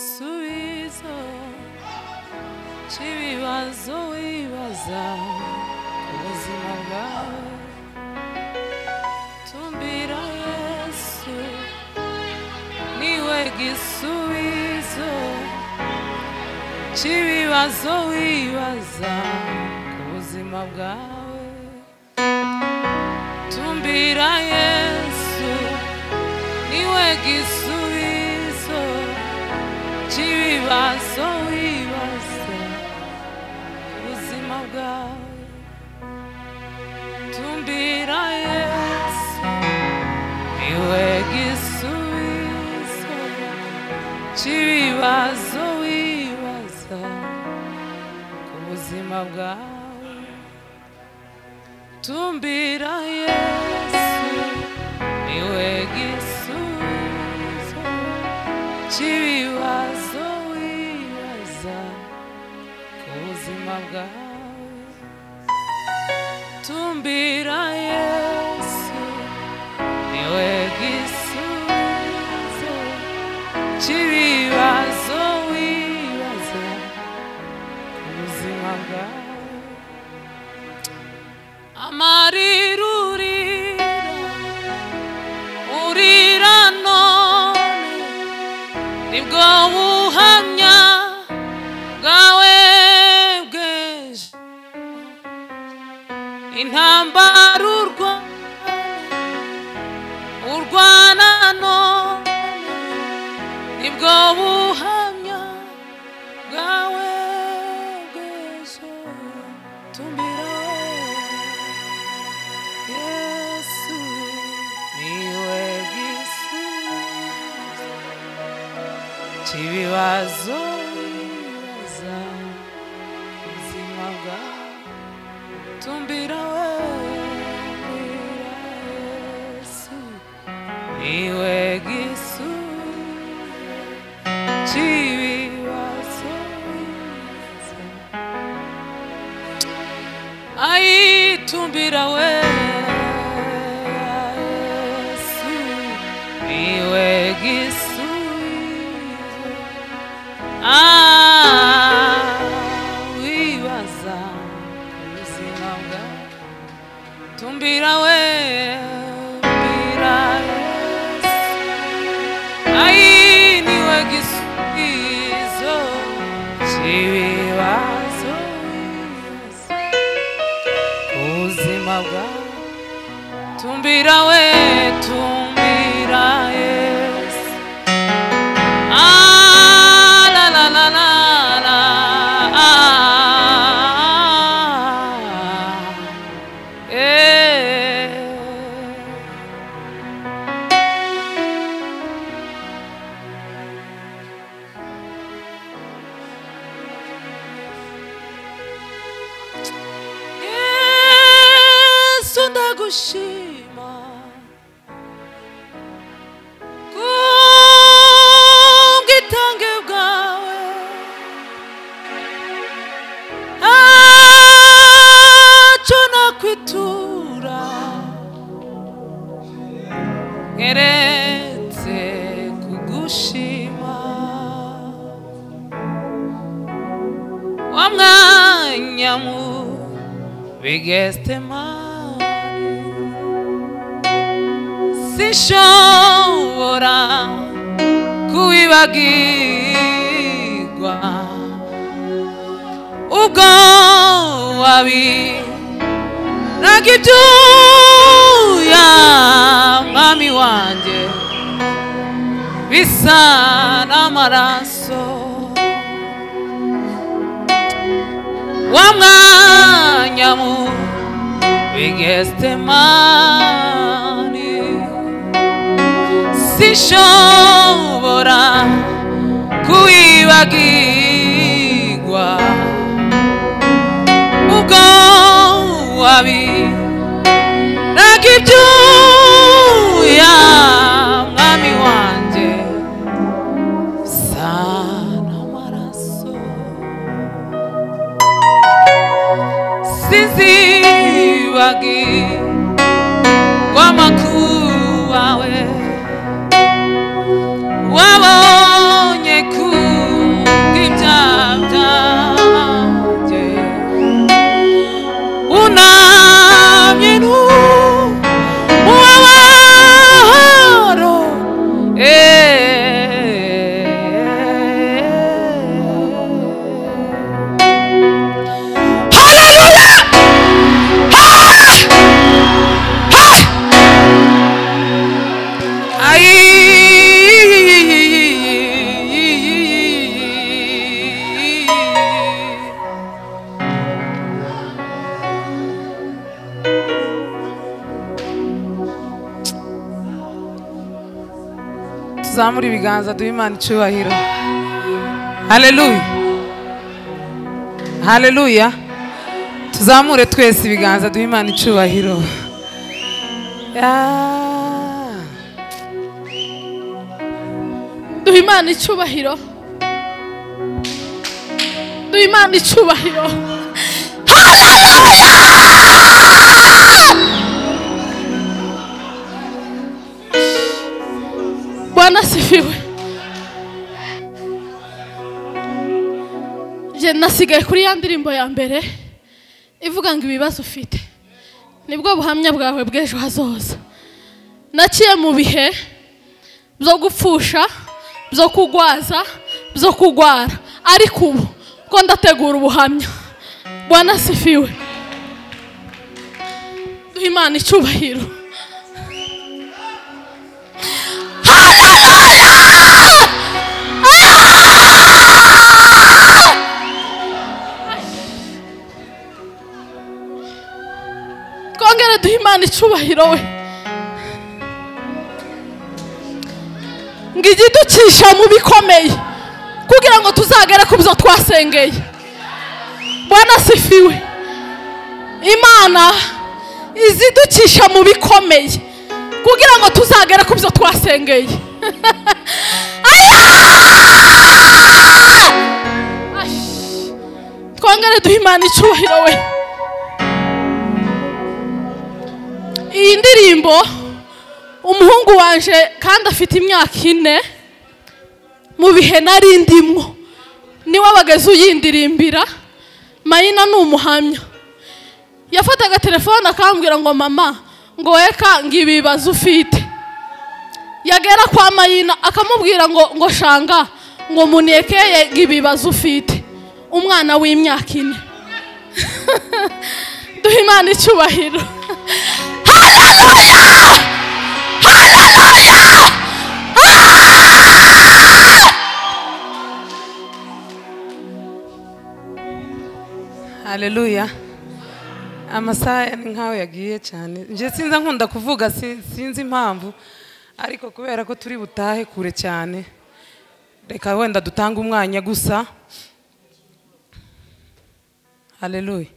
igisubizo cy'ibibazo wibaza ku buzima bwawe tumbira yesu niwe gisubizo cy'ibibazo wibaza ku buzima bwawe tumbira yesu niwe gisubizo cy'ibibazo wibaza ku buzima bwawe tumbira yesu niwe gisubizo cy'ibibazo wibaza ku buzima bwawe tumbira yesu niwe gisubizo cy'ibibazo wibaza ku buzima bwawe tumbira yesu niwe gisubizo cy'ibibazo wibaza ku buzima bwawe amarira urira urira none nibwo buhamya bwawe bw'ejo intambara urwana urwana none nibwo buhamya bwawe bw'ejo tumbira wowe Yesu niwe gisubizo cy'ibibazo biza ubuzima bwawe tumbira wowe Yesu niwe gisubizo cy'ibibazo biza ayitumbira we Yesu, niwe gisubizo ah, wibaza ku buzima bwawe tumbira we tumbira Yesu. Ai, niwe gisubizo cy'ibibazo biza. ubuzima bwawe tumbira we tumbira yesu Ah, la, la, la, la, la, ah, eh. yesu ndagushima kubwitange bwawe ntacyo nakwitura nkeretse kugushima wa mwanya muto biggest man sinshobora kubibagirwa ubwo wabiraga ibyuya mwami wanjye bisa n'amaraso wa mwanya mu bigestemani sinshobora kuwibagirwa ubwo wabiraga ibyuya mwami wanjye bisa n'amaraso sizibagi wamakubawe wabonye ku tuzamure ibiganza duhe imana icyubahiro haleluya haleluya tuzamure twese ibiganza duhe imana icyubahiro Ya. duha imana icyubahiro duha imana icyubahiro Haleluya! bwana asifiwe njye nasigaye kuri ya ndirimbo ya mbere ivuga ngo ibibazo ufite nibwo buhamya bwawe bw'ejo hazoza naciye mu bihe byo gupfusha byo kugwaza byo kugwara ariko ubu ko ndategura ubuhamya bwana sifiwe duha imana icyubahiro Hallelujah! Ah! twongere duha imana icyubahiro we ngo igiducisha mu bikomeye kugira ngo tuzagere ku byo twasengeye bwana sifiwe imana iziducisha mu bikomeye kugira ngo tuzagere ku byo twasengeye Aya! Ash! twongere duhe imana icyubahiro we iyi ndirimbo umuhungu wanje kandi afite imyaka ine mu bihe nari ndimwo niwe wageze uyindirimbira mayina ni umuhamya yafataga telefone akambwira ngo mama ngo weka ngo ibibazo ufite yagera kwa mayina akamubwira ngo ngo shanga ngo munekeye ngo ibibazo ufite umwana w'imyaka ine duha imana icyubahiro haleluya Hallelujah! haleluya amasaha ni nk'aho yagiye cyane njye sinzi nkunda kuvuga si- sinzi impamvu ariko kubera ko turi butahe kure cyane reka wenda dutange umwanya gusa haleluya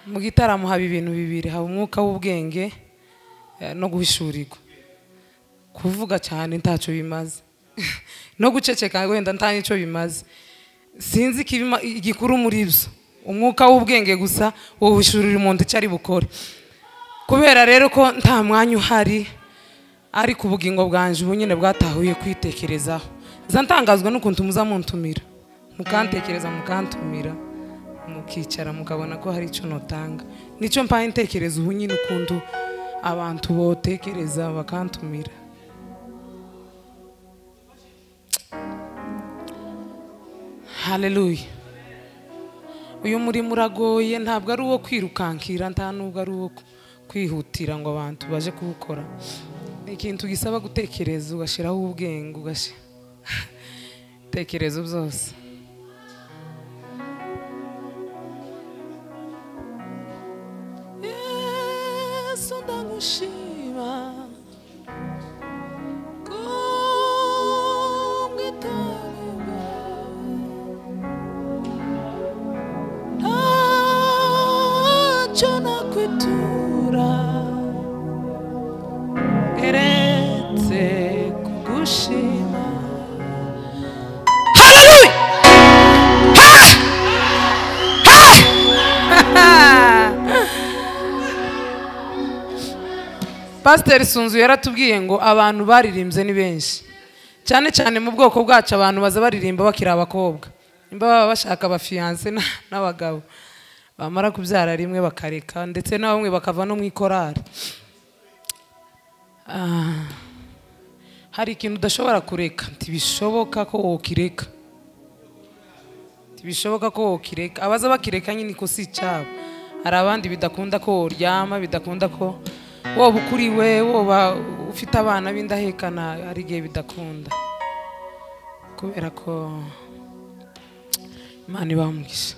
mu gitaramo haba ibintu bibiri haba umwuka w'ubwenge eh, no guhishurirwa kuvuga cyane ntacyo bimaze no guceceka wenda nta nicyo bimaze sinzi ikibima- igikuru muri byo umwuka w'ubwenge gusa wowe ushurira umuntu icyo ari bukore kubera rero ko nta mwanya uhari ariko ubugingo bwanjye ubu nyine bwatahuye kwitekerezaho nza ntangazwa n'ukuntu muza muntumira mukantekereza mukantumira mukicara mukabona ko hari icyo nutanga nicyo mpaye intekerezo ubu nyine ukuntu abantu botekereza bakantumira haleluya uyu murimo uragoye ntabwo ari uwo kwirukankira nta n'ubwo ari uwo kwihutira ngo abantu baje kuwukora ni ikintu gisaba gutekereza ugashyiraho ubwenge ugashyira ibitekerezo byose yesu ndagushima ntacyo nakwitura eretse kugushima haleluya pasiteri sunzu yaratubwiye ngo abantu baririmbye ni benshi cyane cyane mu bwoko bwacu abantu baza baririmba bakiri abakobwa nimba baba bashaka abafiyanse na- n'abagabo bamara kubyara rimwe bakareka ndetse na bamwe bakava no mu ikorari Ah, hari ikintu udashobora kureka ntibishoboka ko wokireka ntibishoboka ko wokireka abaza bakireka nyine ko si icyabo hari abandi bidakunda ko woryama bidakunda ko woba ukuriwe woba ufite abana b'indahekana hari igihe bidakunda kubera ko imana ibaha umugisha